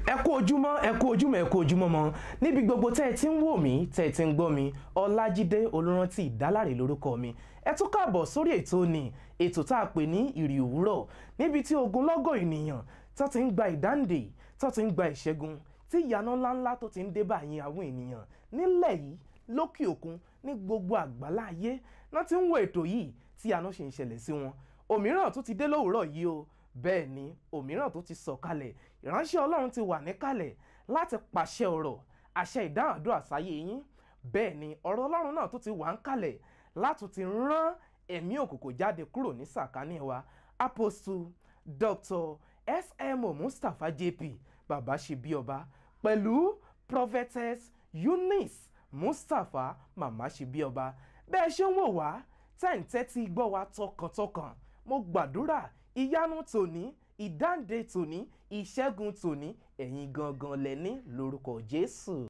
ẹ kú ojúmọ́ ẹ kú ojúmọ́ ẹ kú ojúmọ́ mọ́ níbi gbogbo tẹ́ ẹ ti ń wò mí tẹ́ ẹ ti ń gbọ́ mi ọlájídé olùrántí ìdálárè lórúkọ mi ẹ tún káàbọ̀ sórí ètò ni ètò tá a pè ní ìrì òwúrọ̀ níbi tí ogunlọ́gọ̀ ènìyàn tó ti ń gba ìdáǹdè tó ti ń gba ìṣẹ́gun tí ìyanu ńláńlá tó ti ń dé báyìí àwọn ènìyàn nílẹ̀ yìí lókè òkun ní gbogbo àgbálá ayé náà ti ń wo ètò yìí tí àánú ṣe ń ṣẹlẹ̀ sí wọn òmíràn tó ti dé lówùúrọ̀ yìí o bẹ́ẹ̀ ni òmíràn tó ti sọ̀kalẹ̀ ìránṣẹ́ ọlọ́run ti wà níkàlẹ̀ láti pàṣẹ ọ̀rọ̀ àṣẹ ìdáhàdúrà sáyé yín bẹ́ẹ̀ ni ọ̀rọ̀ ọlọ́run náà tó ti wà ń kalẹ̀ láti ti rán ẹ̀mí òkùnkùn jáde kúrò ní sàkání wa apostle dr smo mustapha jp bàbá ṣe bí ọba pẹ̀lú prophetess eunice mustapha màmá ṣe bí ọba bẹ́ẹ̀ ṣe ń wò wá tẹ́ǹtẹ́tí gbọ́ wa tọkàntọkàn mo gbàdúrà ìyanu tòní ìdáǹdè tòní ìṣẹ́gun tòní ẹ̀yin gangan lẹ́ni lórúkọ jésù.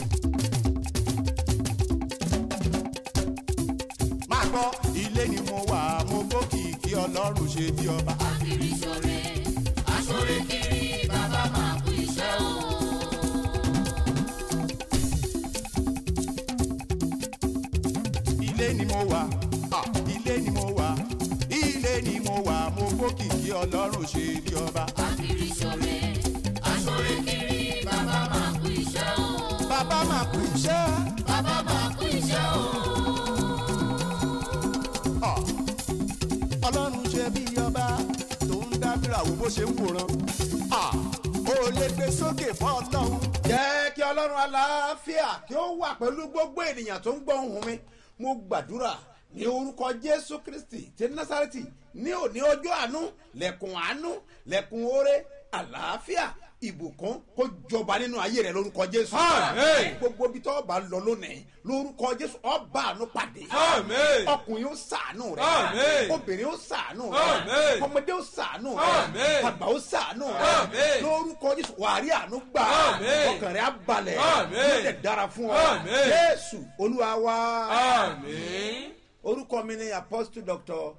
máa gbọ́ ilé ni mo wà mo gbókì kí ọlọ́run ṣe bí ọba. akiri ṣore aṣore kiri bàbá máa kú iṣẹ́ o. ilé ni mo wà ah, ilé ni mo wà ilé ni mo wà mo gbókì kí ọlọ́run ṣe bí ọba. akiri ṣore aṣore kiri bàbá máa kú iṣẹ́ o. bàbá máa kú iṣẹ́ bàbá máa kú iṣẹ́ o. ah, ọlọ́run ṣe bí ọba tó ń dábìrà wo bó ṣe ń wòran. ah, ó lè gbé sókè fún ọlọ́run. jẹ́ kí ọlọ́run aláfíà kí ó wà pẹ̀lú gbogbo ènìyàn tó ń gbọ́ ohùn mi mo gbàdúrà ní orúkọ jésù kristi ti násàrẹ́tì ní òní ọjọ́ àánú lẹ́kùn àánú lẹ́kùn oore àlàáfíà ìbùkún kó jọba nínú ayé rẹ lórúkọ jésù Àmín. gbogbo ibi tó bá lọ lónìí lórúkọ jésù ọba àánú pàdé Àmín. ọkùnrin ó sàánú rẹ Àmín. obìnrin ó sàánú Àmín. rẹ ọmọdé ó sàánú rẹ Àmín. àgbà ó sàánú rẹ Àmín. lórúkọ jésù wàrí àánú gbà Àmín. ọkàn rẹ á balẹ̀ Àmín. yóò dẹ̀ dára fún ọ Àmín. jésù olúwa wa àmín. orúkọ mi ni apostle doctor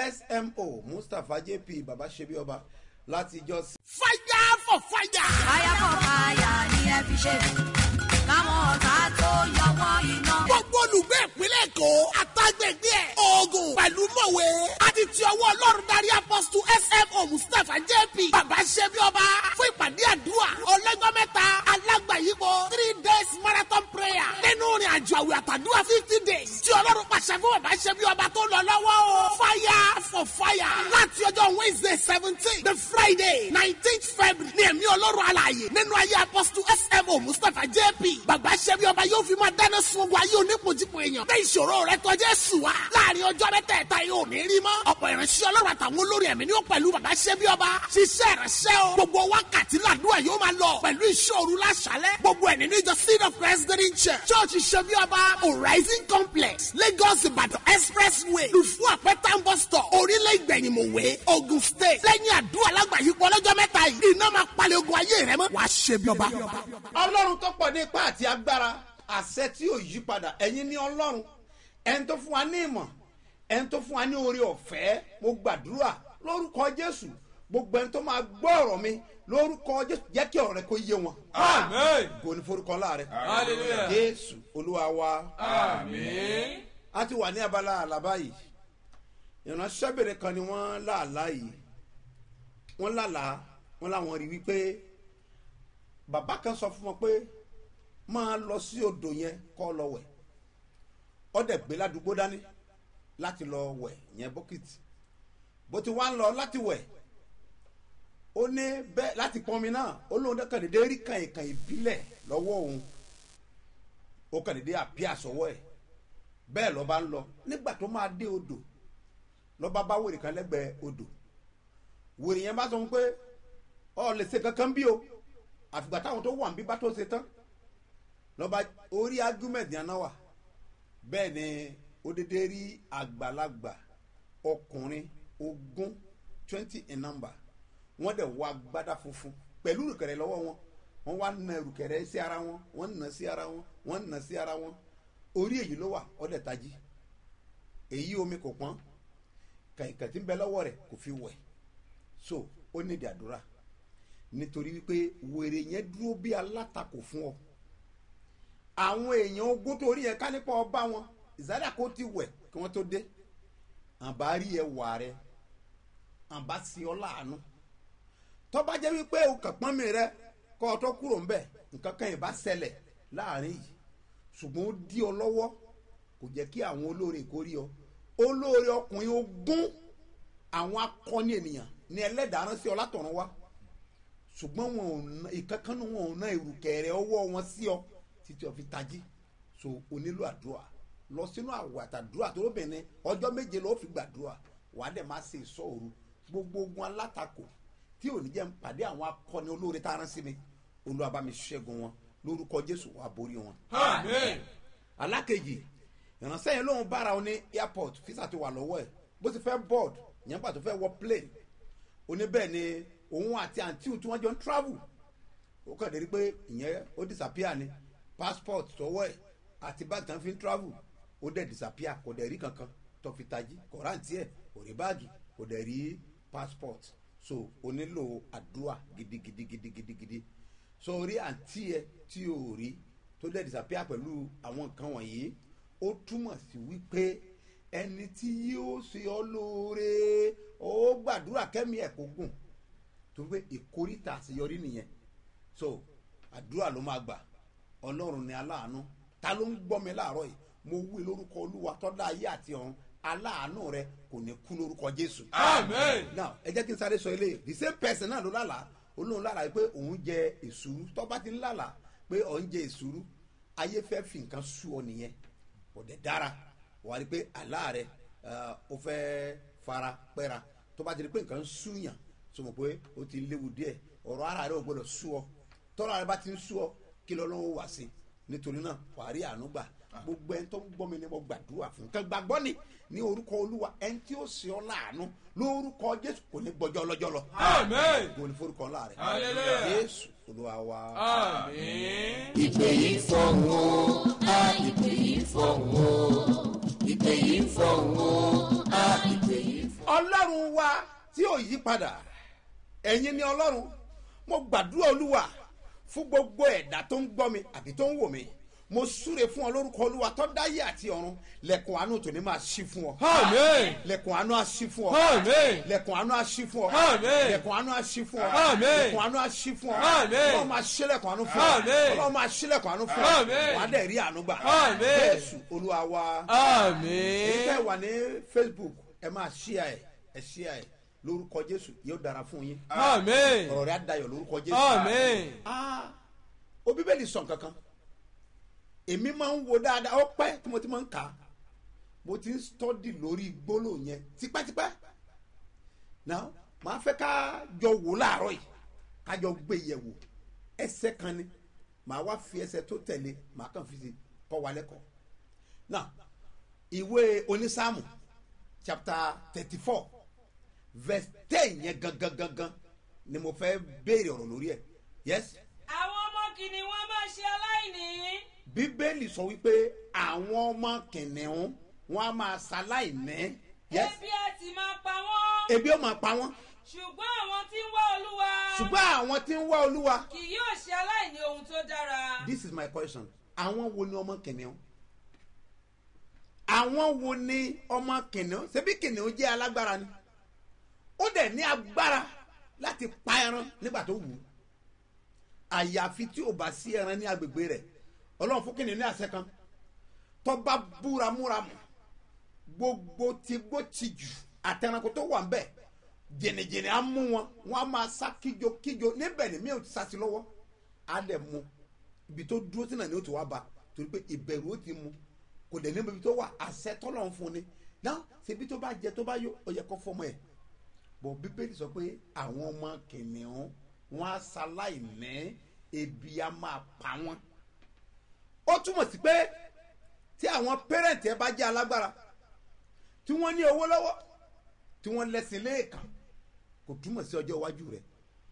smo mustapha jp baba sebi ọba láti ìjọ sí. fire for fire. fire for fire ni ẹ fi ṣe káwọn ọ̀tá tó yọ wọ́n iná. gbogbo olùgbé ìpínlẹ̀ èkó àtàgbègbè ẹ̀ oògùn pẹ̀lú mọ̀wé àti ti ọwọ́ ọlọ́run darí apọ́sítù smo mustapha jp bàbá ṣẹ́bi ọba fún ìpàdé àdúrà ọlọ́jọ́ mẹ́ta alágbàyípo three days marathon prayer nínú ìrìn àjò àwẹ̀ àtàdúrà fifty days tí ọlọ́run pàṣẹ fún bàbá ṣẹ́bi ọba tó lọ lọ́wọ́ o fire for fire láti ọjọ́ wednesday seventeen the friday nineteenth february ní ẹ̀mí ọlọ́run alààyè nínú ayé apọ́sítù smo mustapha jp bàbá ṣẹ́bi ọba yóò fi máa dáná sun ogun ayé onípojúpo èèyàn bẹ́ẹ̀ ìṣòro rẹ tọ́jú ẹ̀sùn wa láàrin ọjọ́ mẹ́tẹ̀ẹ̀ta yóò ní rí mọ́ ọ̀pọ̀ ìránṣẹ́ ọlọ́run àtàwọn olórí ẹ̀mí ni ó pẹ̀lú bàbá ṣẹ́bi ọba ṣiṣẹ́ ìránṣẹ́ o gbogbo wákàtí làdúrà yóò máa lọ pẹ̀lú ìṣòro láṣálẹ̀ gbogbo ẹ̀ nínú ìjọ seed of christ green church church ṣẹ́bi ọba horizon complex lagos ìbàdàn expressway lùfú àpẹtàn bus stop orílẹ̀ ìgbẹ̀yìnmọ̀wé ogun state lẹ́yìn àdúrà lágbàáyípo ọlọ́jọ́ mẹ́ta yìí iná máa palẹ̀ ogun ayé rẹ mọ́ wàá ṣẹ́bi ọba. ọlọ́run tó pọ̀ ní ipá àti agbára àṣẹ tí yóò yí padà ẹ̀yin ní ọlọ́run ẹni tó fún wa ní ìmọ̀ ẹni tó fún wa ní oore ọ̀fẹ́ mo gbàdúrà lórúkọ jésù gbogbo ẹni tó máa gbọ́ ọ̀rọ̀ mi lórúkọ jésù jẹ́ kí ọ̀rọ̀ rẹ kó yé wọn. Àmín. gò ní forúkọ láàrẹ. Hallelujah. jésù olúwa wa. àmín. a ti wà ní abala àlàbá yìí ìránṣẹ́bìnrin kan ni wọ́n láàlá yìí wọ́n lálàá wọ́n láwọn rí wípé bàbá kan sọ fún wọn pé máa lọ sí odò yẹn kọ́ lọ wẹ̀ ọdẹ gbé ládùúgbò dání láti lọ wẹ̀ yẹn bọ́kìtì bó ti wá ń lọ láti wẹ̀ ó ní bẹ́ẹ̀ láti pọnmi náà ó lóun dẹ́kàn dédé rí kàìnkàn ìbílẹ̀ lọ́wọ́ òun ó kàn dédé àbí àsọwọ́ ẹ̀ bẹ́ẹ̀ lọ́ba ń lọ nígbà tó máa dé odò lọ́ba bá wèrè kan lẹ́gbẹ̀ẹ́ odò wèrè yẹn bá sọ fún pé ọ lè ṣe kankan bí o àfìgbà táwọn tó wà ń bí bá tó ṣe tán lọ́ba orí argument yẹn náà wà bẹ́ẹ̀ ni ó dédé rí àgbàlagbà ọkùnrin ogún twenty in number wọ́n dẹ̀ wọ agbádá funfun pẹ̀lú ìrùkẹ̀rẹ̀ lọ́wọ́ wọn wọ́n wá na ìrùkẹ̀rẹ̀ sí ara wọn wọ́n nà sí ara wọn wọ́n nà sí ara wọn orí èyí ló wà ọ̀dẹ̀ tají èyí omi kò pọ́n kàìkà tí ń bẹ lọ́wọ́ rẹ̀ kò fi wẹ̀ so ó nídìí àdúrà nítorí wípé wèrè yẹn dúró bí alátakò fún ọ àwọn èèyàn ogún tó rí yẹn ká nípa ọba wọn ìsádà kó ti wẹ̀ kí wọ́n tó dé àbá rí ẹwà rẹ àbá sí ọ láàánú tọ́ba jẹ́ wípé o kàn pọ́n mi rẹ kọ́ ọ tó kúrò ń bẹ̀ nǹkan kan yìí bá ṣẹlẹ̀ láàrin yìí ṣùgbọ́n ó dí ọ lọ́wọ́ kò jẹ́ kí àwọn olóore kó rí ọ olóore ọkùnrin ogún àwọn akọni ènìyàn ní ẹlẹ́dàá rán sí ọ látọ̀run wá ṣùgbọ́n wọn ò ná ìkankanú wọn ò ná ìrùkẹ̀rẹ̀ ọwọ́ wọn sí ọ títí ọ fi tají so o nílò àdúrà lọ sínú àwọ̀ àtàdúrà tó lóbìnrin ọjọ́ méje ló fi gbàdúrà wàá dẹ̀ máa ṣe ìsọ òru gbogbo ogun alátakò tí ò ní jẹ́ ń pàdé àwọn akọni olóore tá a rán sí mi olúwa bá mi ṣẹ́gun wọn lórúkọ jésù wàá borí wọn. alákejì ìránṣẹ́ yẹn lóun bára ọ ní airport fisa ti wà lọ́wọ́ ẹ̀ bó ti fẹ́ board yẹn gbà tó fẹ́ wọ plane oní bẹ́ẹ̀ ni òun àti àǹtíù tí wọ́n jọ ń travel ó kàn dérí pé ìyẹn ó disappear ni passport tọwọ́ ẹ̀ àti báàgì tán fi ń travel ó dẹ̀ disappear kò dẹ̀ rí kankan tó fi tají kò rántí ẹ̀ kò rí báàgì kò dẹ̀ rí passport so o nílò àdúrà gidigidigidigidi so orí àǹtí ẹ tí o rí tó dẹ̀ disappear pẹ̀lú àwọn nǹkan wọ̀nyí ó túmọ̀ sí wípé ẹni tí yóò ṣe ọ lóore ó gbàdúrà kẹ́mi ẹ̀ kó gùn torí pé ìkórìtà àṣeyọrí nìyẹn so àdúrà ló máa gbà ọlọ́run ni aláàánú ta ló ń gbọ́ mi láàárọ̀ yìí mo wí lórúkọ olúwa tọ́lá ayé àti ọ̀run aláàánú rẹ kò ní kú lórúkọ jésù. Amen. now ẹ jẹ́ kí n sáré sọ eléyìí the same person náà ló lálàá olóhùn lálàá pé òun jẹ èsúrú tọ́ba ti ń lálàá pé òun jẹ èsúrú ayé fẹ́ fi nǹkan sú ọ nìyẹn kò dẹ̀ dára wà á rí i pé àlá rẹ ó fẹ́ fara pẹ́ra tó bá ti rí i pé nǹkan ń súyàn sọ mọ̀ pé ó ti léwu díẹ̀ ọ̀rọ̀ ara rẹ ò gbọ́dọ̀ sú ọ tọ́ra rẹ bá ti ń sú ọ kí lọ́lọ́wọ́ wà sí nítorí náà wà á rí àánú gbà gbogbo ẹni tó ń gbọ́ mi ni mo gbàdúrà fún kan gbàgbọ́ ni ní orúkọ olúwa ẹni tí ó ṣe ọ láàánú lórúkọ jésù kò ní gbọjọ́ lọ́jọ́ lọ Amen. kò ní forúkọ ńlá rẹ Hallelujah. jésù olúwa wa. Amen. ìpè yìí fọ̀hún o a ìpè yìí fọ̀hún o ìpè yìí fọ̀hún o a ìpè yìí fọ̀hún. ọlọ́run wa tí ò yí padà ẹ̀yin ni ọlọ́run mo gbàdúrà olúwa fún gbogbo ẹ̀dá tó ń gbọ́ mi àbí tó ń wò mí mo súre fún ọ lórúkọ olúwa tó dáyé àti ọ̀run lẹ̀kùn àánú tòní máa ṣí fún ọ Amen. lẹ̀kùn àánú á ṣí fún ọ Amen. lẹ̀kùn àánú á ṣí fún ọ Amen. lẹ̀kùn àánú á ṣí fún ọ Amen. lẹ̀kùn àánú á ṣí fún ọ Amen. ọlọ́run máa ṣí lẹ̀kùn àánú fún ọ Amen. ọlọ́run máa ṣí lẹ̀kùn àánú fún ọ Amen. wàá dẹ̀ rí àánú gbà Amen. jésù olúwa wa èyí tẹ́ Amen. wà ní facebook ẹ máa ṣíà ẹ ẹ ṣíà ẹ lórúkọ jésù yóò dára fún yín Amen. ọ̀rọ̀ rẹ̀ á dayọ̀ lórúkọ jésù. Amen. Ah, o bíbélì sàn kankan èmi máa ń wo dáadáa ó pẹ́ tí mo ti máa ń kà á mo ti ń stọ́dì lórí gbólóhùn yẹn tipẹ́tipẹ́ náà màá fẹ́ ká jọ wò láàárọ̀ yìí ká jọ gbé yẹ̀ wò ẹsẹ̀ kan ni màá wá fi ẹsẹ̀ tó tẹ̀lé màá kàn fi si kọ́ wa lẹ́kọ̀ọ́ náà ìwé onísáàmù chapter thirty four verse ten yẹn gangan gangan ni mo fẹ́ béèrè ọ̀rọ̀ lórí ẹ̀ yes àwọn ọmọ kìnìún wọn máa ṣe aláìní. bíbélì sọ wípé àwọn ọmọ kìnìún wọn á máa ṣaláìní yes ebi á ti máa pa wọ́n. ebi ó máa pa wọn ṣùgbọ́n àwọn tí ń wá olúwa. ṣùgbọ́n àwọn tí ń wá olúwa kì yóò ṣe aláìní ohun tó dára. this is my question àwọn wo ni ọmọ kìnìún àwọn wo ni ọmọ kìnìún ṣebí kìnìún jẹ́ alágbára ni ó dẹ̀ ní agbára láti pa ẹran nígbà tó wù ú àyàfi tí ò bá sí ẹran ní agbègbè rẹ̀ ọlọ́run fún kìnìún ní àṣẹ kan tọ́ba búramúramù gbogbo tigbó tijù àtẹnukú tó wà ń bẹ̀ jìnnìjìnnì á mú wọn wọn á máa sá kíjokíjo níbẹ̀ ni mi ò ti sá sí lọ́wọ́ á dẹ̀ mú ibi tó dúró sí náà ni ó ti wá ba torí pé ìbẹ̀rù ó ti mú kò dẹ̀ níbi tó wà àṣẹ tọ́lọ̀ ń fún ni náà ṣebí tó bá jẹ tó bá yó ó yẹ kó fọmọ ẹ̀ bọ̀ bíbélì sọ pé àwọn ọmọ kìnìún wọn á ṣaláìní ebi á máa pa wọn ó túmọ̀ sí pé tí àwọn pẹ́rẹ́ǹtì ẹ bá jẹ́ alágbára tí wọ́n ní owó lọ́wọ́ tí wọ́n lẹ́sìn léèkàn kò túmọ̀ sí ọjọ́ iwájú rẹ̀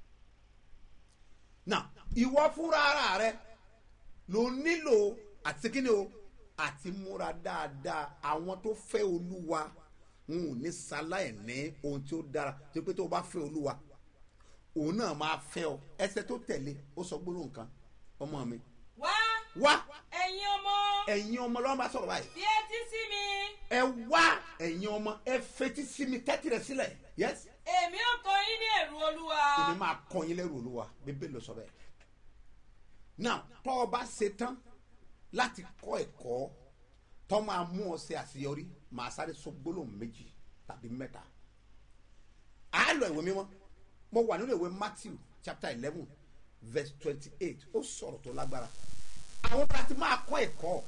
náà ìwọ fúnra ara rẹ ló nílò àti kíni o àti múra dáadáa àwọn tó fẹ́ olúwa wọn ò ní sáláì ní ohun tí ó dára tó pé tó o bá fẹ́ olúwa òun náà máa fẹ́ ọ ẹsẹ̀ tó tẹ̀lé ó sọ gbólóhùn kan ọmọ mi wá wá ẹ̀yin ọmọ ẹ̀yin ọmọ lọ́wọ́ bá sọ̀rọ̀ báyìí fi etí sí mi ẹ wá ẹ̀yin ọmọ ẹ fetí sí mi tẹ́tí rẹ sílẹ̀ yẹ́sì èmi ò kọ́ yín ní ẹ̀rù olúwa èmi máa kọ́ yín lẹ́rù olúwa bíbélì ló sọ bẹ́ẹ̀. now tọ́ ọ bá ṣe tán láti kọ́ ẹ̀kọ́ tọ́ máa mú ọ ṣe àṣeyọrí màá sáré sọ gbólóhùn méjì tàbí mẹ́ta. a lọ ìwé mímọ́ mo wà nínú ìwé matthew chapter eleven verse twenty-eight ó sọ̀rọ̀ tó lágbára. àwọn bá ti máa kọ́ ẹ̀kọ́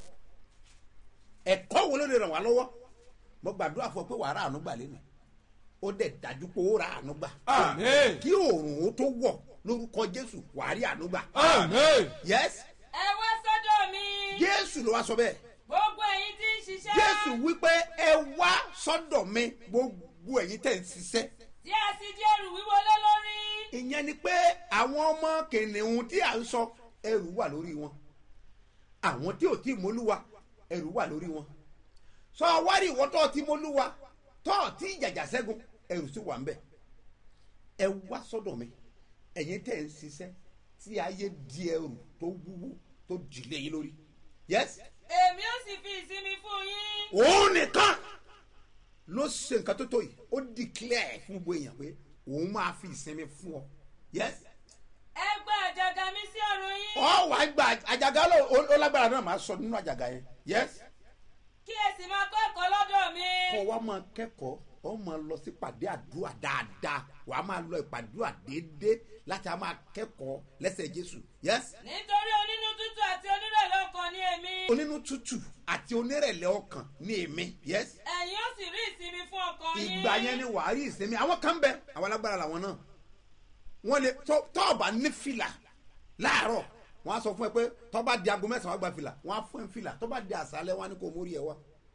ẹ̀kọ́ wo ló lè ràn wá lọ́wọ́ mo gbàdúrà fún ọ pé wàá rà àánú gbà lẹ́nu ó dẹ̀ dájú pé ó rà àánú gbà Àmín. kí òòrùn ó tó wọ̀ lórúkọ jésù wàá rí àánú gbà. Àmín. yes ẹ wá sọ́dọ̀ mi jésù ló wá sọ bẹ́ẹ̀ gbogbo ẹ̀yin tí ń ṣiṣẹ́ jésù wípé ẹ wá sọ́dọ̀ mi gbogbo ẹ̀yin tẹ̀ ń ṣiṣẹ́ tí a sì di ẹrù wíwo lé lórí ìyẹn ni pé àwọn ọmọ kìnìún tí à ń sọ ẹrù wà lórí wọn àwọn tí ò tí ì mólúwa ẹrù wà lórí wọn sọ wárí ìwọ tó ti mólúwa tó tí ìjàjà ṣẹ́gun ẹrù sì wà ń bẹ̀ ẹ wá sọ́dọ̀ mi ẹ̀yin tẹ̀ ń ṣiṣẹ́ tí ayé di ẹrù tó wúwo tó jìlé yín lórí yes èmi ò sì fi ìsinmi fún yín òun nìkan ló ṣe nǹkan tó tó yìí ó declare fún gbogbo èèyàn pé òun máa fi ìsinmi fún ọ yes ẹ gba àjàgà mi sí ọrùn yín ọ wà á gba àjàgà ló ó lágbára náà máa sọ nínú àjàgà yẹn yes kí ẹ sì máa kọ́ ẹ̀kọ́ lọ́dọ̀ mi kọ́ wa máa kẹ́kọ̀ọ́ ọ máa lọ sí pàdé àdúrà dáadáa wà á máa lọ ìpàdúrà déédéé láti á máa kẹ́kọ̀ọ́ lẹ́sẹ̀ jésù yes nítorí onínú tútù àti onírẹ̀lẹ̀ ọkàn ni èmi onínú tútù àti onírẹ̀lẹ̀ ọkàn ní èmi yes ẹ̀yin ó sì rí ìsinmi fún ọkàn yín ìgbà yẹn ni wàá rí ìsinmi àwọn kan bẹ àwọn alágbára làwọn náà wọn lè tọ tọọba ní fìlà láàárọ̀ wọn á sọ fún ẹ pé tọba di aago mẹ́sàn-án wàá gba fìlà wọn á fún ẹ fìlà tọba di àṣálẹ́ wọn á ní kó mórí ẹ wá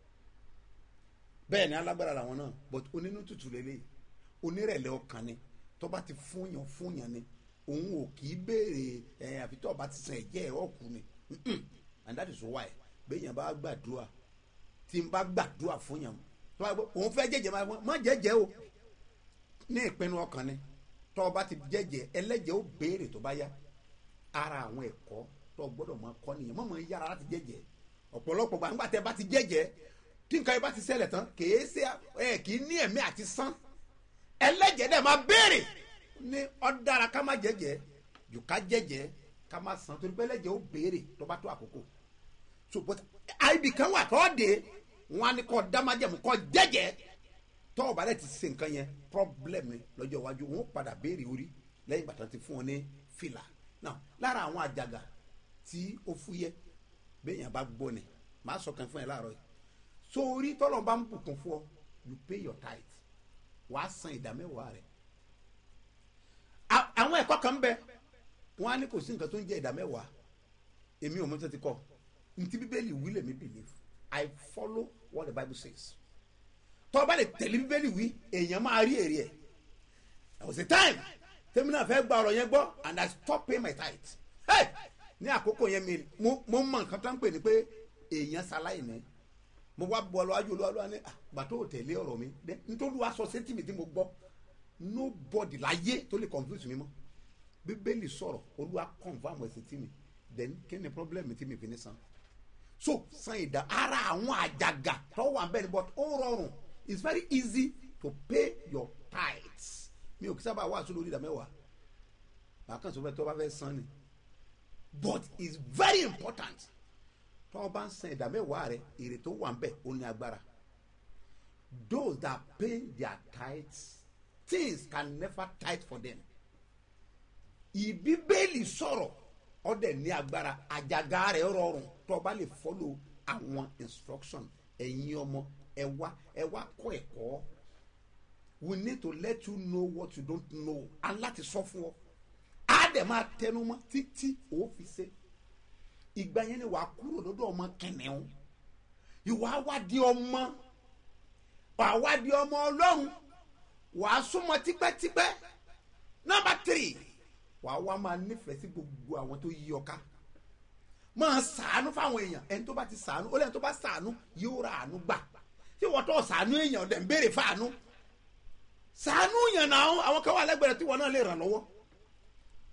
bẹ́ẹ̀ ni alágbára làwọn náà but onínú tutù lélẹ̀ onírẹ̀lẹ̀ ọkàn ni tọba ti fúnyàn fúnyàn ni òun ò kì í béèrè ẹ àfi tọba ti sàn ẹ̀jẹ̀ ẹ̀ ọ̀kù ni Mm-mm. and that is why bẹ́ẹ̀ yẹn bá gbàdúrà tí n bá gbàdúrà fúnyàn tó bá gbọ́ òun fẹ́ jẹ́jẹ́ máa má jẹ́jẹ́ o ní ìpinnu ọkàn ni tó o bá ti jẹ́jẹ́ ẹlẹ́jẹ̀ ó béèrè tó bá yá ara àwọn ẹ̀kọ́ tó o gbọ́dọ̀ máa kọ́ nìyẹn mọ̀mọ́ yára láti jẹ́jẹ́ ọ̀pọ̀lọpọ̀ gbàgbà tẹ́ bá ti jẹ́jẹ́ tí nǹkan yẹn bá ti ṣẹlẹ̀ tán kìí ṣe ẹ kìí ní ẹ̀mí àti sán ẹlẹ́jẹ̀ dẹ̀ máa béèrè ní ọ̀dára ká má jẹ́jẹ́ jù ká jẹ́jẹ́ ká má san torí pé ẹlẹ́jẹ̀ ó béèrè tó bá tó àkókò so but àìbì kan wà tó dé wọn á ní kọ́ dámájẹ̀mú kọ́ jẹ́jẹ́ tọ́ ọba rẹ̀ ti ṣe nǹkan yẹn problem ni lọ́jọ́ iwájú wọn ó padà béèrè orí lẹ́yìn ìgbà tán ti fún wọn ní fìlà now lára àwọn àjàgà tí ó fúyẹ́ béèyàn bá gbọ́ ni màá sọ kan fún ẹ láàárọ̀ yìí so orí tọ́lọ̀ bá ń bùkún fún ọ you pay your tithe wàá san ìdá mẹ́wàá rẹ̀ A- àwọn ẹ̀kọ́ kan ń bẹ wọn á ní kò sí nǹkan tó ń jẹ́ ìdá mẹ́wàá èmi ò mọ̀ tó ti kọ́ ntí bíbélì wí lèmi believe I follow what the bible says tọ́ ọ bá lè tẹ̀lé bíbélì wí èèyàn máa rí èrè ẹ̀ there was a time tèmi náà fẹ́ gba ọ̀rọ̀ yẹn gbọ́ and I stop paying my tithe hey ní àkókò yẹn mi mo mo mọ nǹkan tó ń pè ní pé èèyàn ṣaláì ní mo wá bọ́ ọlọ́wájú olúwa ní àgbà tó tẹ̀lé ọ̀rọ̀ mi dé nítorí wàá sọ sétí mi tí mo gbọ́ nobody láyé tó lè confuse mi mọ́ bíbélì sọ̀rọ̀ olúwa confam ẹ̀sìn tí mi then kí ni problem tí mi fi ní san so san ìdá ara àwọn àjàgà tó wà bẹ́ẹ̀ ni but ó rọrùn it's very easy to pay your tithes mi ò kí sábà wá sórí ìdá mẹ́wàá màá kàn sọ fẹ́ tó bá fẹ́ san ni but it's very important tó o bá ń san ìdá mẹ́wàá rẹ èrè tó wà bẹ́ẹ̀ ó ní agbára those that pay their tithes things can never tithe for them ìbíbélì sọ̀rọ̀ ọdẹ ní agbára àjàgà rẹ̀ rọrùn tó o bá lè follow àwọn instruction ẹ̀yin ọmọ ẹ wá ẹ wá kọ́ ẹ̀kọ́ we need to let you know what you don't know and láti sọ fún ọ á dẹ̀ máa tẹnu mọ́ títí ó fi ṣe ìgbà yẹn ni wàá kúrò lọ́dọ̀ ọmọ kẹnẹ̀ún ìwà wá di ọmọ wàá wá di ọmọ ọlọ́run wàá súnmọ́ tipẹ́tipẹ́ nọmba three wàá wá máa nífẹ̀ẹ́ sí gbogbo àwọn tó yí ọ ká máa sàánú fáwọn èèyàn ẹni tó bá ti sàánú ó lẹ́yìn tó bá sàánú yóò ra àánú gbà tí wọ́n tó sàánú èèyàn dẹ̀ ń béèrè fáànú sàánú yàn náà àwọn kan wà lẹ́gbẹ̀rẹ̀ tí wọ́n náà lè ràn lọ́wọ́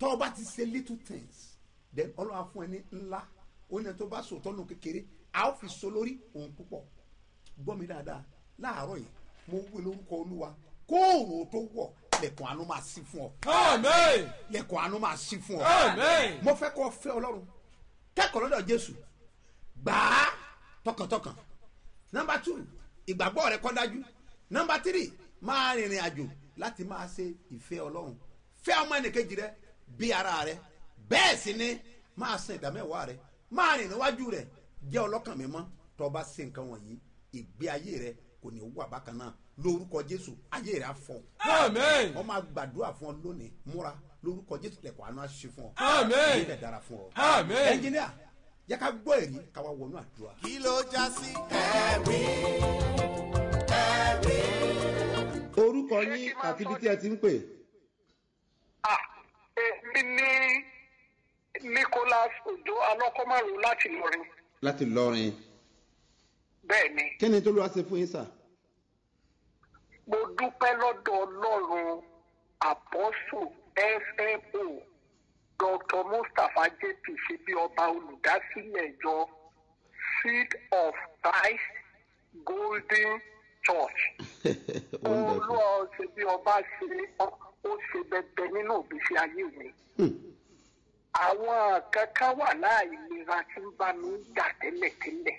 tọ́ ọ bá ti ṣe little things then ọlọ́run á fún ẹ ní ńlá ó ní ẹni tó bá sòótọ́ nù kékeré a ó fi so lórí òun púpọ̀ gbọ́ mi dáadáa láàárọ̀ yìí mo wí lórúkọ olúwa kóòrò tó wọ̀ lẹ̀kùn àánú máa sí fún ọ Amen. lẹ̀kùn àánú máa sí fún ọ Amen. mo fẹ́ kọ́ fẹ́ ọlọ́run kẹ́kọ̀ọ́ lọ́dọ̀ jésù gbà á tọkàntọkàn nọmba two ìgbàgbọ́ rẹ kọ́ dájú nọmba three máa rìnrìn àjò láti máa ṣe ìfẹ́ ọlọ́run fẹ́ ọmọ ẹnìkejì rẹ bí ara rẹ bẹ́ẹ̀ sì ni máa san ìdámẹ́wàá rẹ máa rìn níwájú rẹ jẹ́ ọlọ́kàn mímọ́ tó bá ṣe nǹkan wọ̀nyí ìgbé ayé rẹ kò ní wà bákan náà lórúkọ jésù ayé rẹ á fọ Amen. wọ́n máa gbàdúrà fún ọ lónìí múra lórúkọ jésù lẹ́kọ̀ọ́ àánú àṣìṣe fún ọ Amen. ilé dára fún ọ. Amen. ẹnjìníà yẹ ká gbọ́ èrí káwa wọnú àdúrà. kí ló já sí ẹ̀rí ẹ̀rí. orúkọ yín àti ibi tí ẹ ti ń pè. Ah, èmi ní nicholas ojo alọkọmọrò láti lọrin láti lọrin bẹ́ẹ̀ ni kí ni tó ló wá ṣe fún yín sà. mo dúpẹ́ lọ́dọ̀ ọlọ́run àpọ́sù fmo dr mustapha jp ṣe bí ọba olùdásílẹ̀ ìjọ seed of christ golden church wonderful. olúwa ṣe bí ọba ṣe ó ṣe bẹbẹ nínú òbíṣẹ ayé mi àwọn kankan wà láìlera tí ń bá mi jà tẹ́lẹ̀tẹ́lẹ̀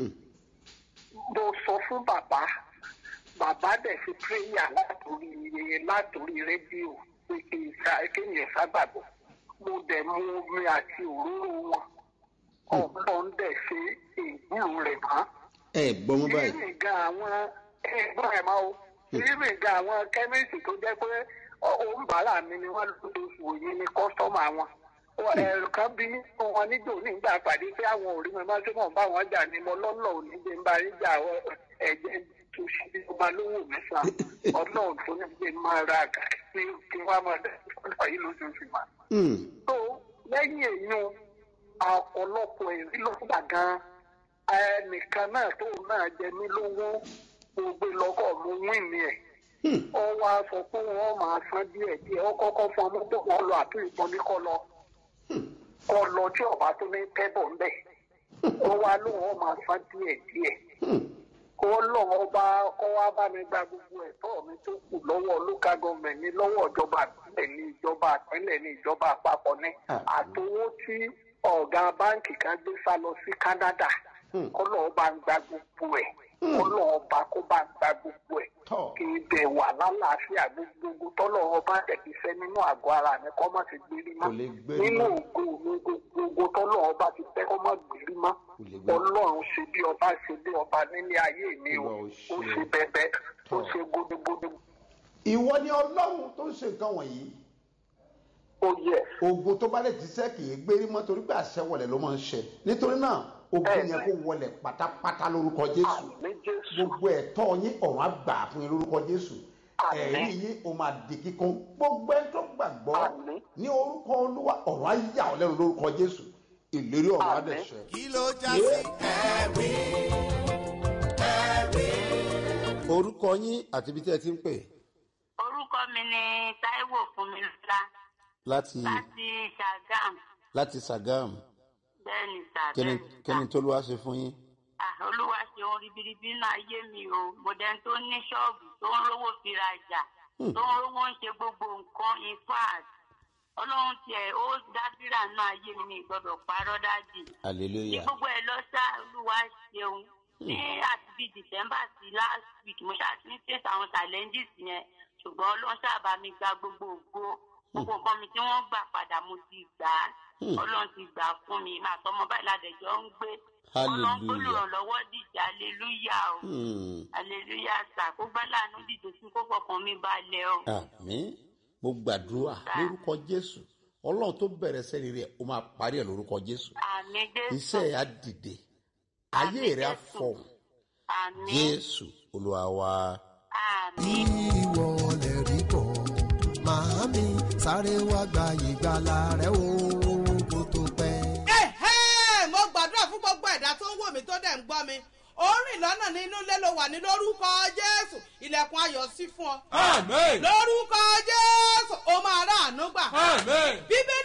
mo sọ fún bàbá bàbá dẹ̀ fi pírẹ́yà látòrí látòrí rédíò pé kí n sá kéèyàn sábàbọ̀ mo dẹ̀ mú omi àti òróró wọn ọ̀pọ̀ ń dẹ̀ ṣe ìgbúrò rẹ̀ mọ́ ẹ gbọ́ mọ́ báyìí. rírìn gan àwọn ẹgbọ́n ẹ̀ máa o rírìn gan àwọn kẹ́míìsì tó jẹ́ pé òǹbàrà mi ni wọ́n lóṣooṣù òye ní kọ́sítọ́mà wọn ẹ̀rù kan bí nínú wọn níjò nígbà pàdé pé àwọn òrí mi máa ṣe mọ̀ bá wọn jà ní mo lọ́nà òní gbé ń bá rí jà ẹ̀jẹ̀ tó ṣe bí ọba lówó mẹ́sàn-án ọlọ́run tó ní gbé máa ra àgà pé kí wọ́n máa dẹ̀ ọ̀dọ̀ yìí lóṣooṣù mà. tó lẹ́yìn èèyàn ọ̀pọ̀lọpọ̀ èrí ló gbà gan ẹnìkan náà tó náà jẹ mí lówó gbogbo lọ́kọ̀ mú wíìnì ẹ̀ ó wá sọ pé wọ́n máa san díẹ̀ díẹ̀ ó kọ́kọ́ fún ọmọ tó wọ́n lọ àtúnyìn ìbọn ní kọ́ lọ kọ́ lọ tí ọba tó ní tẹ́bọ̀ ń bẹ̀ ó wá lóun ó máa san díẹ̀ díẹ̀ kó lọ́wọ́ bá kọ́ wá bá mi gba gbogbo ẹ̀tọ́ mi tó kù lọ́wọ́ local government ní lọ́wọ́ ìjọba àpilẹ̀ ní ìjọba àpilẹ̀ ní ìjọba àpapọ̀ ní àtowó tí ọ̀gá báǹkì kan gbé sá lọ sí canada kọ́ lọ́wọ́ bá ń gba gbogbo ẹ̀ kọ́ lọ́wọ́ bá kó bá ń gba gbogbo ẹ̀ kì í bẹ̀ wà lálàáfíà gbogbo tọ́lọ́wọ́ bá tẹ̀kí fẹ́ nínú àgọ́ ara mi kọ́ má ti gbérí mọ́ nínú ògo mi gbogbo tọ́lọ́wọ́ bá ti fẹ́ kọ́ má gbérí mọ́ ọlọ́run ṣe bí ọba ṣe bí ọba nílé ayé mi o ó ṣe bẹ́bẹ́ ó ṣe gódógódó. ìwọ ni ọlọ́run tó ń ṣe nǹkan wọ̀nyí. ó yẹ. ogun tó bá lè ti sẹ́ kì í gbérí mọ́ torí pé àṣẹ wọlé ló máa ń ṣe nítorí náà ogun yẹn kó wọlé pátápátá lórúkọ jésù gbogbo ẹ̀tọ́ yín ọ̀run àgbà fún yín lórúkọ jésù ẹ̀rí yín o máa di kíkún gbogbo ẹni tó gbàgbọ́ ní orúkọ olúwa ọ̀run á yà ọ́ lẹ́nu lórúkọ jésù ìlérí ọ̀run á dẹ̀ ṣẹ. kí ló já sí ẹ̀rí ẹ̀rí. orúkọ yín àti ibi tí ẹ ti ń pè. orúkọ mi ni taiwo fúnmilọ́lá láti láti sagam láti sagam bẹ́ẹ̀ ni sà kíni bẹ́ẹ̀ ni sà. kíni tó ló wá ṣe fún yín. Ah, olúwa ṣe ohun ribiribi nínú ayé mi o mo dẹni tó ní ṣọ́ọ̀bù tó ń rówó fi rajà tó ń rówó ń ṣe gbogbo nǹkan in fact ọlọ́run tiẹ̀ ó dábìrà nínú ayé mi ní ìgbọ́dọ̀ parọ́ dájì ní hallelujah gbogbo ẹ̀ lọ sá olúwa ṣeun ní àti bíi december sí last week mo ṣáà ti ń face àwọn challenges yẹn ṣùgbọ́n ọlọ́run ṣáà bá mi gba gbogbo ògo gbogbo nǹkan mi tí wọ́n gbà padà mo ti gbà á Hmm. ọlọ́run ti gbà fún mi màá tọmọ báyìí ládẹjọ́ ń gbé ọlọ́run hallelujah gbólùrànlọ́wọ́ dìjà aleluya o Hmm. aleluya sà kó gbá láàánú dìde sí kó fọkàn mi balẹ̀ o. àmì mo gbàdúrà lórúkọ jésù ọlọ́run tó bẹ̀rẹ̀ sẹ́ni rẹ̀ ó máa parí ẹ̀ lórúkọ jésù àmì jésù iṣẹ́ ẹ̀ á dìde ayé rẹ̀ á fọ̀hún àmì jésù olúwa wa. àmì. ìwọ lè rí bọ̀ màámi sáré wá gba ìgbàlà rẹ o kó tó pẹ́. ẹ̀hẹ́ mo gbàdúrà fún gbogbo ẹ̀dá tó ń wò mí tó dẹ̀ ń gbọ́ mi ó rìn lọ́nà ní inú ilé ló wà ní lórúkọ jésù ilẹ̀kùn ayọ̀ sí fún ọ. Àmín. lórúkọ jésù ó máa rà àánú gbà. Àmín. bíbélì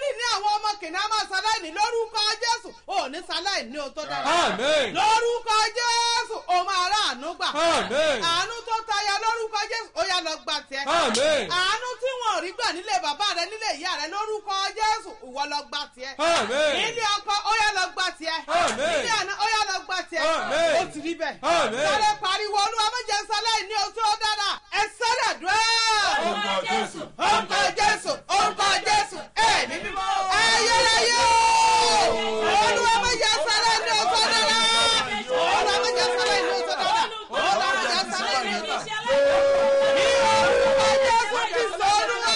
lórúkọ jésù ò ní sáláì ní o tó dára Àmín. lórúkọ jésù o máa rà àánú gbà Àmín. àánú tó tayọ lórúkọ jésù ó yá lọ gbà tiẹ Àmín. àánú tí wọn ò rí gbà nílé bàbá rẹ nílé ìyá rẹ lórúkọ jésù ìwọ lọ gbà tiẹ Àmín. nílé ọkọ ó yá lọ gbà tiẹ Àmín. nílé àná ó yá lọ gbà tiẹ Àmín. ó ti rí bẹ́ẹ̀ Àmín. sáré pariwo olúwa méje sáláì ní o tó dára ẹ sáré dùn Orúkọ Jésù. orúkọ jésù orúkọ jésù ẹ̀mí mímọ́ ayérayé o olúwa méje sáláì ní o tó dára olúwa méje sáláì ní o tó dára olúwa méje sáláì ní o tó dára ní orúkọ jésù kristu olúwa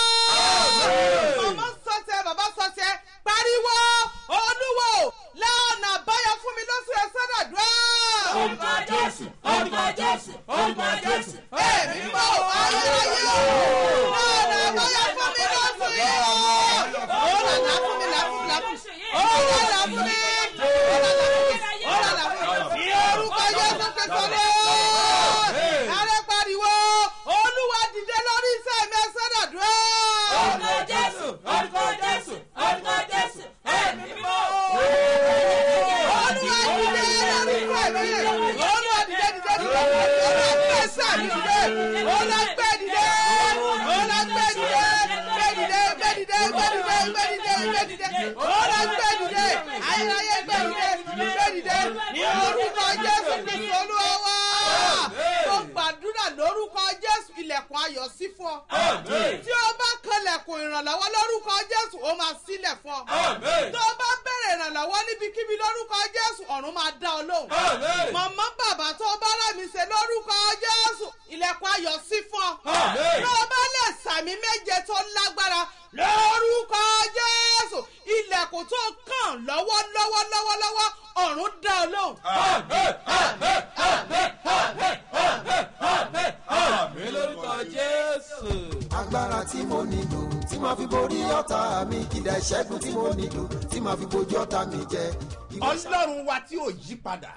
wa màmá sọtẹ bàbá sọtẹ pariwo olúwo lánàá báyọ fún mi lọ́sù ẹ̀ sọ́dọ̀ dùn. Orúkọ Jésù. Orúkọ Jésù. Orúkọ Jésù. Èmi mọ ayérayé o. Lánàá báyọ fún mi lọ́sù yìí o. Ó lànà fún mi làfún mi làfún mi. Ó lànà fún mi. Ó lànà fún mi. Ó lànà fún mi. Ní orúkọ Jésù Kristo lé. Ààrẹ pariwo olúwa dìde lórí iṣẹ́ mi ẹ sọ́dọ̀ dùn. Orúkọ Jésù. Orúkọ Jésù. Orúkọ Jésù. Ẹ̀mí mímọ́. Olúwa dìde lórúkọ mi. Olúwa dìde dìde dìde. Olúwa gbé sáà mi dìde. Olúwa gbé dìde. Olúwa gbé dìde. Gbé dìde gbé dìde gbé dìde gbé dìde gbé dìde. Olúwa gbé dìde. Ayérayé gbé dìde. Gbé dìde. Ní orúkọ Jésù Kristu Olúwa wá. Mo gbàdúrà lórúkọ Jésù ilẹ̀kùn ayọ̀ sí fún ọ. Tí o bá kanlẹ̀kùn ìrànlọ́wọ́ lórúkọ Jésù ó máa sílẹ̀ fún ọ. Tó o bá bẹ̀rẹ̀ ìrànlọ́wọ́ níbikíbi lórúkọ Jésù ọ̀run máa dá ọ lóhùn. Màmá bàbá tó o bá rà mí ṣe lórúkọ Jésù ilẹ̀kùn ayọ̀ sí fún ọ. Tó o bá lè sàmì méje tó lágbára lórúkọ Jésù ilẹ̀kùn tó kàn lọ́wọ́ lọ́wọ́ lọ́wọ́ lọ́wọ́ ọ̀run dá ọ lóhùn. Àmì lórúkọ Jésù. agbára tí mo nílò tí màá fi borí ọ̀tá mi kìdá ìṣẹ́gun tí mo nílò tí màá fi bojú ọ̀tá mi jẹ. ọlọ́run wa tí ò yí padà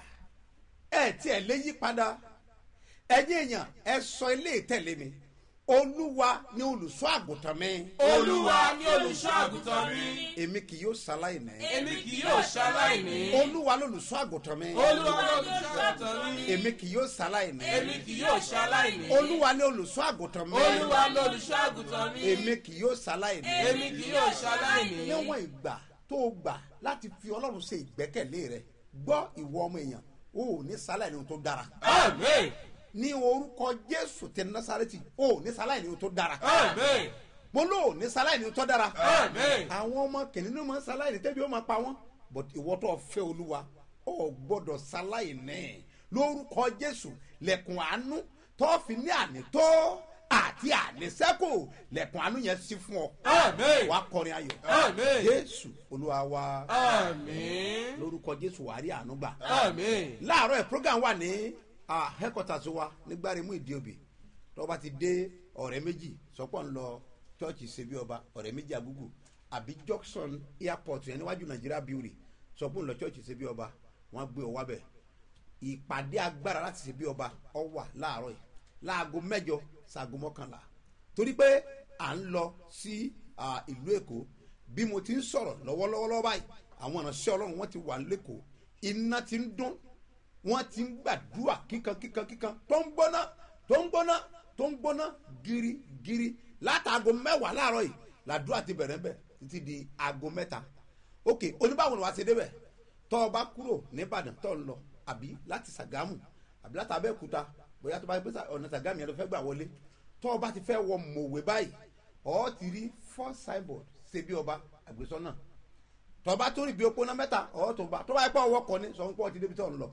ẹ tí ẹ lé yí padà ẹ̀yin èèyàn ẹ sọ ilé ìtẹ̀lé mi olúwa ni olùṣọ́ àgùntàn mi. Olúwa ni olùṣọ́ àgùntàn mi. èmi kì yóò ṣaláìní. Èmi kì yóò ṣaláìní. olúwa lolùṣọ́ àgùntàn mi. Olúwa ni olùṣọ́ àgùntàn mi. èmi kì yóò ṣaláìní. Èmi kì yóò ṣaláìní. olúwa ni olùṣọ́ àgùntàn mi. Olúwa ni olùṣọ́ àgùntàn mi. èmi kì yóò ṣaláìní. Èmi kì yóò ṣaláìní. níwọ̀n ìgbà tó o gbà láti fi ọlọ́run ṣe ìgbẹ́kẹ̀lé rẹ gbọ́ ìwọ ọmọ èèyàn o ò ní ṣaláìní ohun tó dára. Àmín. ní orúkọ jésù tẹ násàrẹ́tì o ò ní ṣaláìní ohun tó dára. Àmín. mo lò ó ní ṣaláìní ohun tó dára. Àmín. àwọn ọmọ kìnìún máa ń ṣaláìní tẹ́bi ó máa pa wọ́n but ìwọ tó fẹ́ olúwa o ò gbọ́dọ̀ ṣaláìní lórúkọ jésù lẹ̀kùn àánú tó fi ní àní tó àti ànísẹ́kù lẹ̀kùn àánú yẹn sí fún ọ. Àmín. wàá kọrin ayọ̀. Àmín. jésù olúwa wa. Àmín. lórúkọ jésù wàá rí àánú gbà. Àmín. láàárọ̀ ẹ̀ program wà ní ah, headquarters wa nígbàremú ìdíòbí tó bá ti dé ọ̀rẹ́ méjì sọ́pọ̀ ń lọ church ṣebí ọba ọ̀rẹ́ méjì àgúgù àbí junction airport yẹn níwájú nàìjíríà beauty sọ́pọ̀ ń lọ church ṣebí ọba wọ́n gbé ọ wábẹ̀ ìpàdé agbára láti ṣebí ọba ọ wà láàárọ̀ yìí láago mẹ́jọ ṣaago mọ́kànlá torí pé à ń lọ sí ah, ìlú èkó bí mo ti ń sọ̀rọ̀ lọ́wọ́lọ́wọ́ báyìí àwọn ìránṣẹ́ ọlọ́run wọ́n ti wà lẹ́kọ̀ọ́ iná ti ń dún wọ́n ti ń gbàdúrà kíkan kíkan kíkan tó ń gbóná tó ń gbóná tó ń gbóná girigiri látàgò mẹ́wàá láàárọ̀ yìí làdúrà ti bẹ̀rẹ̀ bẹ̀ títí di aago mẹ́ta ok oníbàwò ni wàá ṣe débẹ̀ tọ́ ọ bá kúrò nìbàdàn tọ́ ń lọ àbí láti sàgámù àbí láti abẹ́òkúta bóyá tó bá gbé ọ̀nà sàgámù yẹn ló fẹ́ gbà wọlé tọ́ ọ bá ti fẹ́ wọ mòwe báyìí ọ̀ ti rí four signboard ṣe bí ọba àgbésọ́nà tọ́ bá tó rí bí opó náà mẹ́ta ọ̀ tó bá tó bá yẹ pé ọwọ́ kọ ni sọ pé ọ ti débi tọ́ ń lọ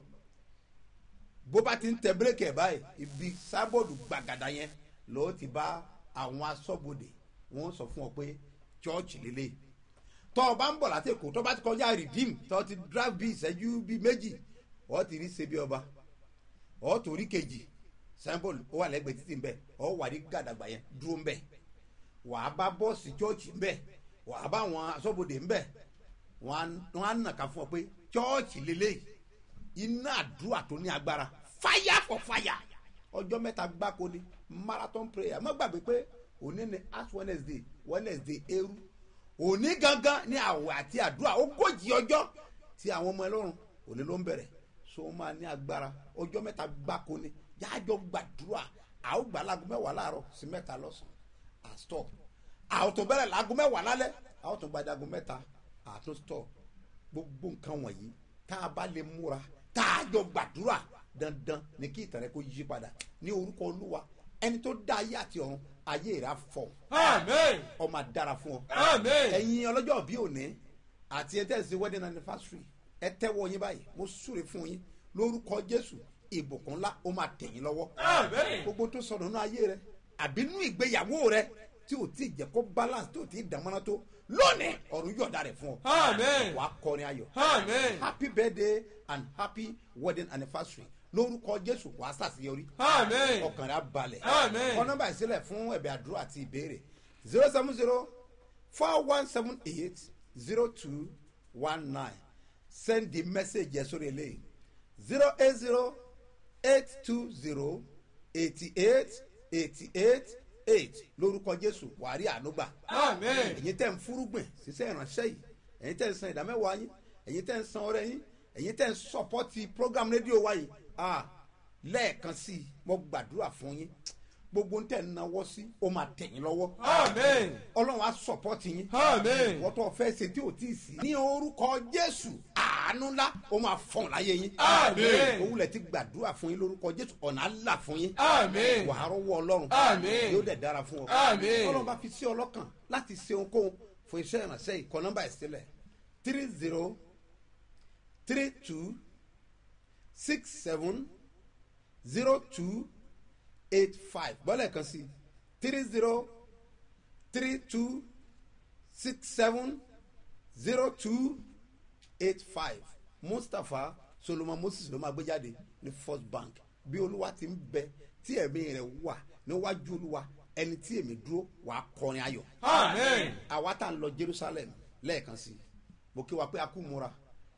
bó bá ti ń tẹ bírèkì ẹ̀ báyìí ibi sábọ̀dù gbàgàdà yẹn ló ti bá àwọn asọ́bodè wọ́n sọ fún ọ pé chọ́ọ̀chì lélẹ̀ tọ́ ọ bá ń bọ̀ láti èkó tọ́ bá ti kọjá rìdíìm tọ́ ti drive bí ìṣẹ́jú bí méjì ọ́ ti rí ṣebí ọba ọ́ tó rí kejì sábọ̀dù ó wà lẹ́gbẹ̀ẹ́ títì ńbẹ ọ́ wà ní gàdàgbà yẹn dúró ńbẹ wà á bá bọ́ọ̀sì chọ́ọ̀chì ńbẹ wà á bá àwọn asọ́bodè ńbẹ wọ́n á nàka fún ọ pé chọ́ọ̀chì lélẹ̀ iná àdúrà tó ní agbára fire for fire ọjọ́ mẹ́ta gbáko ni marathon prayer má gbàgbé pé òní ni ash wednesday wednesday eru òní gangan ní àwẹ̀ àti àdúrà ogójì ọjọ́ tí àwọn ọmọ ẹlọ́run òní ló ń bẹ̀rẹ̀ so wọ́n máa ní agbára ọjọ́ mẹ́ta gbáko ni jájọ gbàdúrà a ó gbà láago mẹ́wàá láàárọ̀ sí mẹ́ta lọ́sàn-án à stop a ó tún bẹ̀rẹ̀ láago mẹ́wàá lálẹ́ a ó tún gbàdá aago mẹ́ta à tún stop gbogbo nǹkan wọ̀nyí tá a bá lè múra tá a jọ gbàdúrà dandan ni kí ìtàn rẹ kó yí padà ní orúkọ olúwa ẹni tó dá ayé àti ọ̀run ayé rà fọ Amen. ọmọ dára fún ọ Amen. ẹ̀yin ọlọ́jọ́ bí òní àti ẹ̀ tẹ̀sí wedding anniversary ẹ tẹ́wọ́ yín báyìí mo súre fún yín lórúkọ jésù ìbùkún ńlá ó máa tẹ̀yìn lọ́wọ́ Amen. gbogbo tó sọ̀rọ̀ nínú ayé rẹ àbí nínú ìgbéyàwó rẹ tí ò tí ì jẹ́ kó balance tí ò tí ì dàmọ́nà tó lónìí ọ̀run yọ̀ọ̀da rẹ̀ fún ọ Amen. wàá kọrin ayọ̀ Amen. happy birthday and happy wedding anniversary lórúkọ jésù wàá sàṣeyọrí Amen. ọkàn rẹ á balẹ̀ Amen. kọ nọmba ìsílẹ̀ fún ẹ̀bẹ̀ àdúrà àti ìbéèrè zero seven zero four one seven eight zero two one nine send the message yẹn sórí eléyìí zero eight zero eight two zero eighty eight eighty eight eight lórúkọ jésù wàrí ànúgbà Amen. ẹ̀yin tẹ́ ń fúrúgbìn ṣiṣẹ́ ìránṣẹ́ yìí ẹ̀yin tẹ́ ń san ìdámẹ́wàá yín ẹ̀yin tẹ́ ń san ọrẹ yín ẹ̀yin tẹ́ ń sọpọ́tì program rédíò wa yìí ah lẹ́ẹ̀kan sí i mo gbàdúrà fún yín gbogbo ń tẹ̀ ń nawọ́ sí ó máa tẹ̀yìn lọ́wọ́ Amen. ọlọ́run á sọpọ́tì yín Amen. wọ́n tó fẹ́ ṣe tí ò tí ì sí ní orúkọ jésù àánú ńlá ó máa fọ̀n láyé yín Amen. òwúlẹ̀ ti gbàdúrà fún yín lórúkọ jésù ọ̀nà á là fún yín Amen. wàá rọ́wọ́ ọlọ́run Amen. yóò dẹ̀ dára fún ọ Amen. ọlọ́run bá fi sí ọlọ́kàn láti ṣe ohunkóhun fún iṣẹ́ ìrànṣẹ́ ìkọ́ nọ́mbà ìsílẹ̀ three zero three two six seven zero two eight five bọ́lẹ̀ kan sí three zero three two six seven zero two eight five mustapha solomon moses ló máa gbé jáde ní first bank bí olúwa ti ń bẹ tí ẹ̀mí rẹ̀ wà níwájú olúwa ẹni tí èmi dúró wàá kọrin ayọ̀ Amen. àwa tá à ń lọ jerusalem lẹ́ẹ̀kan sí mo kí wa pé a kú múra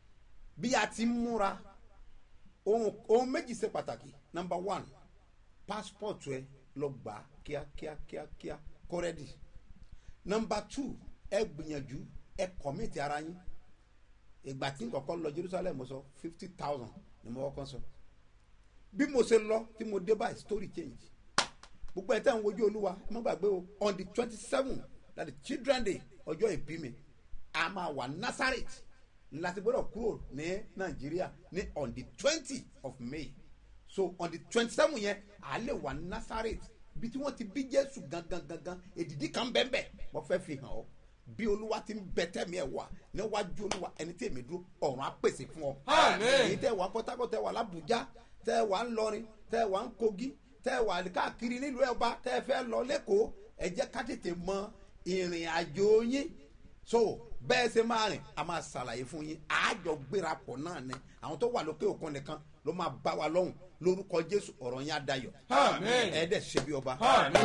bí a ti ń múra ohun ohun méjì ṣe pàtàkì number one passport ẹ lọ gbà á kíákíá kíákíá kọ́rẹ́dì number two ẹ gbìyànjú ẹ kọ̀mìtì ara yín ìgbà tí nǹkan lọ jerusalem mo sọ fifty thousand ni mo kọ́kọ́ sọ bí mo ṣe lọ tí mo dé báyìí story change gbogbo ẹ̀ tẹ́ ń wojú olúwa ẹ má gbàgbé o on the twenty seven that is children day ọjọ́ ìbí mi a máa wà nazareth láti gbọ́dọ̀ kúrò ní nàìjíríà ní on the twenty of may so on the twenty seven yẹn a lè wà nazareth bí tí wọ́n ti bí jésù gangan gangan èdìdí kan bẹ́ẹ̀ wọ́n fẹ́ fi hàn ọ́ bí olúwa ti ń bẹ tẹ́mi ẹ̀ wà níwájú olúwa ẹni tí èmi dúró ọ̀run á pèsè fún ọ. Àmín. èyí tẹ́ wà port harcourt tẹ́ wà làbújá tẹ́ wà ńlọrin tẹ́ wà ń kogi tẹ́ wà káàkiri nílùú ẹ̀ọba tẹ́ fẹ́ lọ lẹ́kọ̀ọ́ ẹ jẹ́ ká tètè mọ ìrìn àjò yín so bẹ́ẹ̀ ṣe máa rìn a máa ṣàlàyé fún yín àjọ gbéra pọ̀ náà ni àwọn tó wà lókè òkun nìkan ló máa bá wa lọ́hùn lórúkọ jésù ọ̀rọ̀ yín á dayọ̀ Àmín. ẹ̀ẹ́dẹ̀ ṣe bí ọba.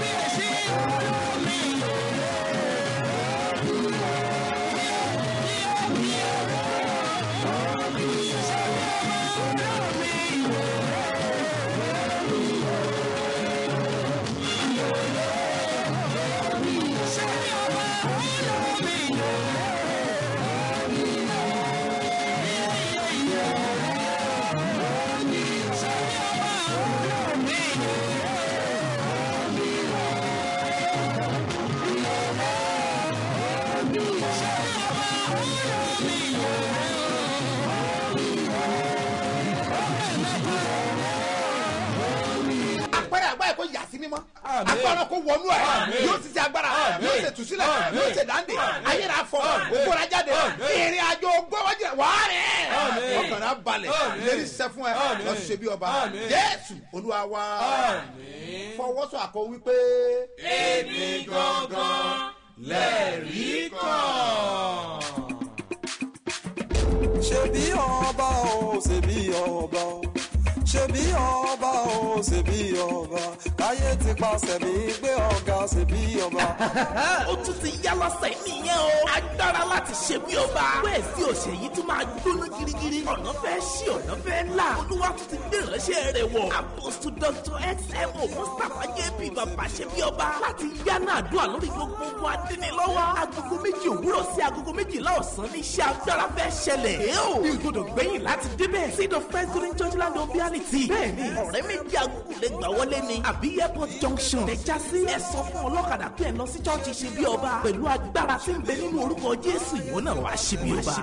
agbára agbára kò yà sí mímọ́ agbára kò wọnú ẹ̀ yóò ti ṣe agbára yóò ṣe tùsílẹ̀ yóò ṣe dáńdè ayéra fọ ògbóra jáde ìrìn àjò gbọ́wọ́jẹ wàá rẹ̀ ọkàn rẹ̀ balẹ̀ lérí sẹ́ fún ẹ lọ ṣe bí ọba jésù olúwa wa fọwọ́sọ àkọ wípé. èmi gangan lẹ́rìí kan. ṣebí ọba o ṣebí ọba o ṣebí ọba o ṣebí ọba káyé ti paṣẹ mi gbé ọ̀gá ṣebí ọba. ó tún ti yá lọ́sẹ̀ nìyẹn o. agbára láti ṣe bí ọba. wẹ́ẹ̀ sí òṣè yìí tún máa gbóná girigiri. ọ̀nà fẹ́ ṣí ọ̀nà fẹ́ là olúwa tún ti gbé ìránṣẹ́ rẹ̀ wọ̀ apostu dr xmo mustapha jp bàbá ṣe bí ọba láti yánà àdúrà lórí gbogbo ogun adínilọ́wọ́ agogo méjì òwúrọ̀ sí agogo méjìlá ọ̀sán ní iṣẹ́ agbára fẹ́ ṣẹlẹ̀ ẹ ò ní gbọdọ̀ gbẹ̀yìn láti débẹ̀ seed of first green church land of reality bẹ́ẹ̀ni ọ̀rẹ́ méjì agogo lè gbà wọlé ni àbí airport junction lè já sí ẹ sọ fún ọlọ́kadà pé ẹ lọ sí church ṣe bí ọba pẹ̀lú agbára tí ń bẹ nínú orúkọ jésù ìwọ náà wàá ṣe bí ọba.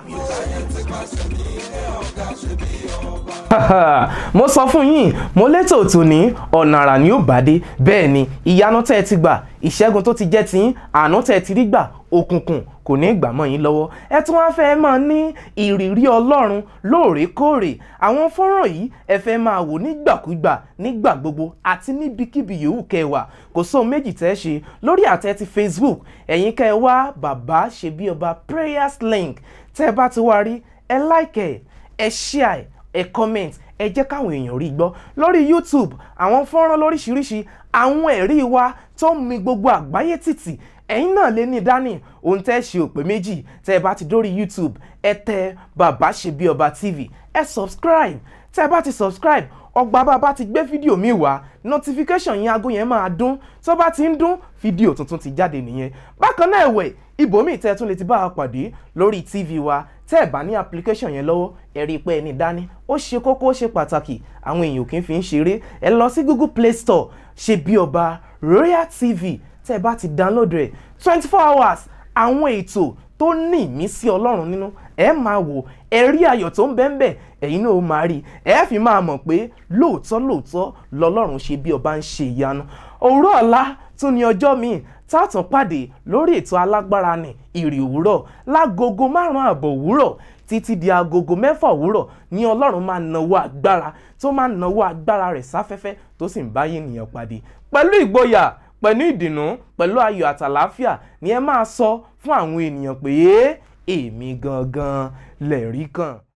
mo sọ fún yín mo létò tòní ọ̀nà àrà ni ó bá dé bẹ́ẹ̀ ni ìyanu tẹ́ ẹ ti gbà ìṣẹ́gun tó ti jẹ́ tiyín àánú tẹ́ ẹ ti rí gbà òkùnkùn kò ní gbà mọ́ yín lọ́wọ́ ẹ tún wá fẹ́ máa ní ìrírí ọlọ́run lóòrèkóòrè àwọn fọ́nrán yìí ẹ fẹ́ máa wò nígbàkúgbà nígbà gbogbo àti níbikíbi yòówù kẹwàá kò sóhun méjì tẹ́ ẹ ṣe lórí àtẹ ti facebook ẹ̀yin kẹ́ ẹ wá bàbá ṣe bí ọba prayers link tẹ́ ẹ bá ti wá rí ẹ like ẹ ẹ share ẹ comment ẹ jẹ́ káwọn èèyàn rí gbọ́ lórí youtube àwọn fọ́nrán lóríṣiríṣi àwọn ẹ̀rí wa tó ń mi gbogbo àgbáyé tìtì ẹ̀yin náà lè ní dání ohun tẹ́ ṣe òpè méjì tẹ́ ẹ bá ti dórí youtube ẹ tẹ bàbá ṣe bí ọba tv ẹ subscribe tẹ́ ẹ bá ti subscribe ọgbà bàbá ti gbé fídíò mi wá notification yẹn aago yẹn máa dún tó bá ti ń dún fídíò tuntun ti jáde nìyẹn bákan náà ẹ̀wẹ̀ ibòmíì tẹ́ ẹ tún lè ti bá a pàdé lórí tv wa tẹ́ ẹ bá ní application yẹn lọ́wọ́ ẹ rí i pé ẹni dání ó ṣe kókó ó ṣe pàtàkì àwọn èèyàn kì í fi ń ṣeré ẹ lọ sí google play store ṣe bí ọba royal tv tẹ́ ẹ bá ti download rẹ̀ twenty four hours àwọn ètò tó ní ìmísí ọlọ́run nínú ẹ máa wò ẹ rí ayọ̀ tó ń bẹ́ẹ̀ bẹ́ẹ̀ ẹ̀yin náà ó máa rí ẹ fi máa mọ̀ pé lóòótọ́ lóòótọ́ lọ́lọ́run ṣe bí ọba ń ṣe ìyanu òwúrọ̀ ọ̀la tún ní ọjọ́ míì tààtàn pàdé lórí ètò alágbára ní ìrì òwúrọ̀ lágogo márùn-ún àbọ̀ òwúrọ̀ títí di agogo mẹ́fà òwúrọ̀ ní ọlọ́run máa nawó agbára tó máa nawó agbára rẹ̀ sáfẹ́fẹ́ tó sì ń báyé ènìyàn pàdé pẹ̀lú ìgboyà pẹ̀lú ìdùnnú pẹ̀lú ayọ̀ àtàláfíà ni ẹ máa sọ fún àwọn ènìyàn pé èmi gangan lẹ̀rí kan.